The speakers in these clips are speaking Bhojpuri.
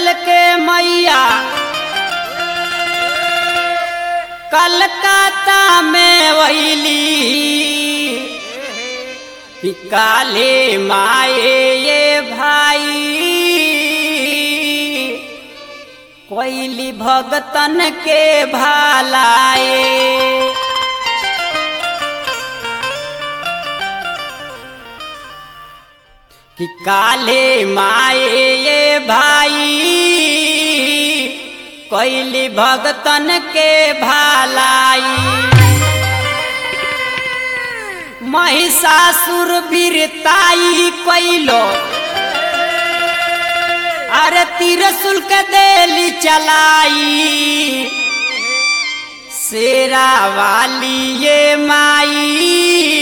बदल के मैया कलकत्ता में वैली कि काले माए ये भाई कोइली भगतन के भालाए कि काले माए ये भाई कोइली भगतन के भालाई महिषासुर वीरताई कोइलो अरे तिरसुल के देली चलाई शेरा वाली ये माई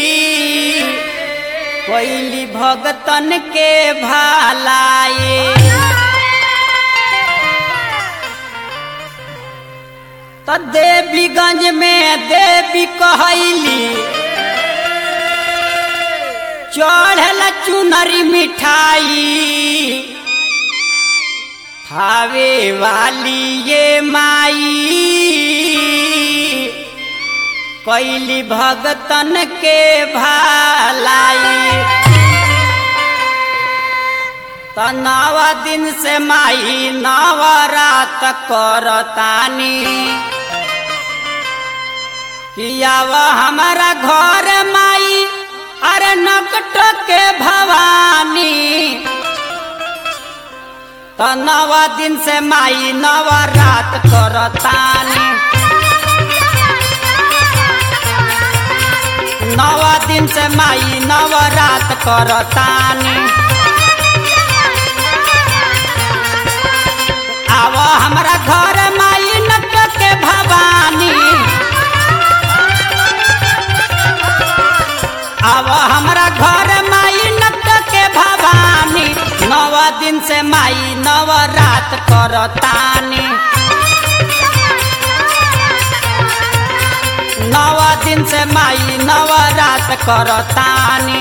कोइली भगतन के भालाए तो देवीगंज में देवी कहली चढ़ल चुनरी मिठाई खावे वाली ये माई कैली भगतन के भालाई त नव दिन से माई नवरात करतानी कियाव हमारा घर माई अरे नकट के भवानी त नव दिन से माई नवरात करतानी नव दिन से माई नवरात करतानी आव हमरा घर माई नट के भवानी आव हमरा घर माई नट के भवानी नव दिन से माई नवरात करतानी नव दिन से माई नवरात करतानी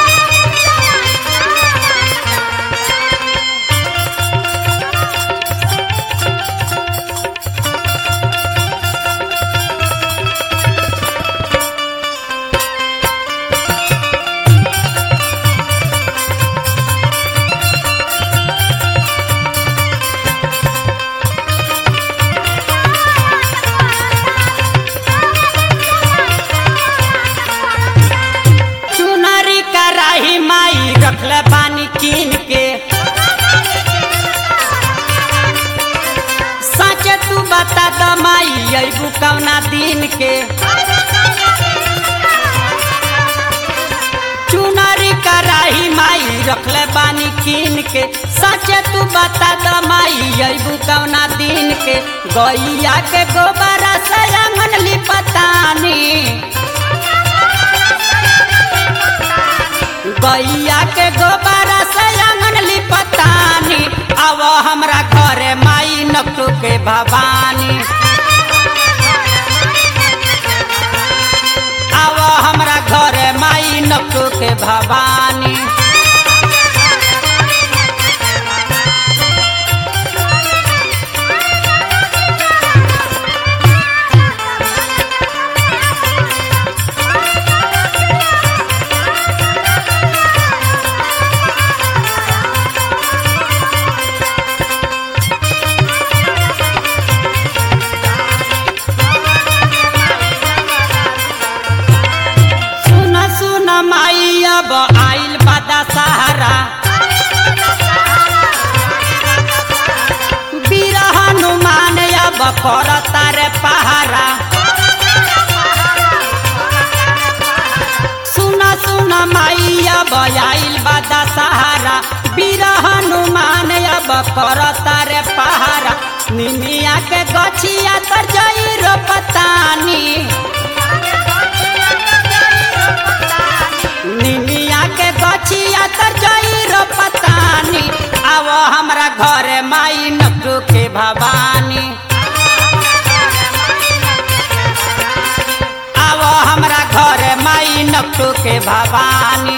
चुनरी कराही माई रखले पानी कीन के सच तू बता द माई अबू कौना दिन के चुनरी कराही माई रखले पानी कीन के सच तू बता द माई अबू कौना दिन के गैया के गोबरा से आंगन लिपतानी गैया के गोबरा से आंगन लिपतानी आव हमरा घरे माई नकटू के भवानी आव हमरा घरे माई नकटू के भवानी सुन सुन माई अब आइल बदा सहारा वीर हनुमान अब करता रे पहारा सुन सुन माई अब आइल बदा सहारा वीर हनुमान अब करता रे पहारा निमिया के गछिया तर जई रो पतानी निमिया के गछिया तर जई रो पतानी आव हमरा घरे माई नकटू के भवानी आव हमरा घरे माई नकटू के भवानी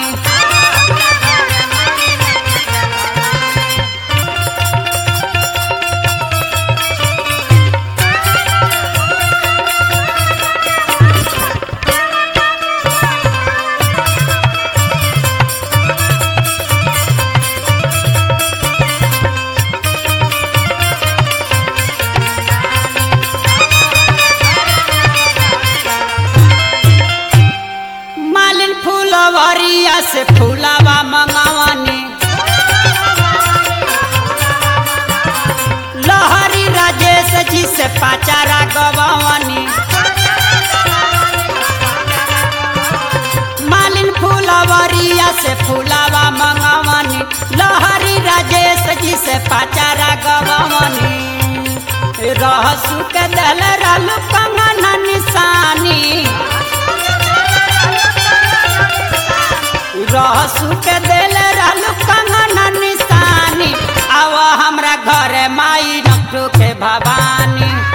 फुलवरिया से फूलावा मंगवनी लहरी राजेश जी से पाचारा गवनी मालिन फुलवरिया से फूलावा मंगवनी लहरी राजेश जी से पाचारा गवनी रहसु के दल रलु कंगन निशानी रहसु के दिल रलु कंगन निशानी आव हमरा घर माई नकटू के भवानी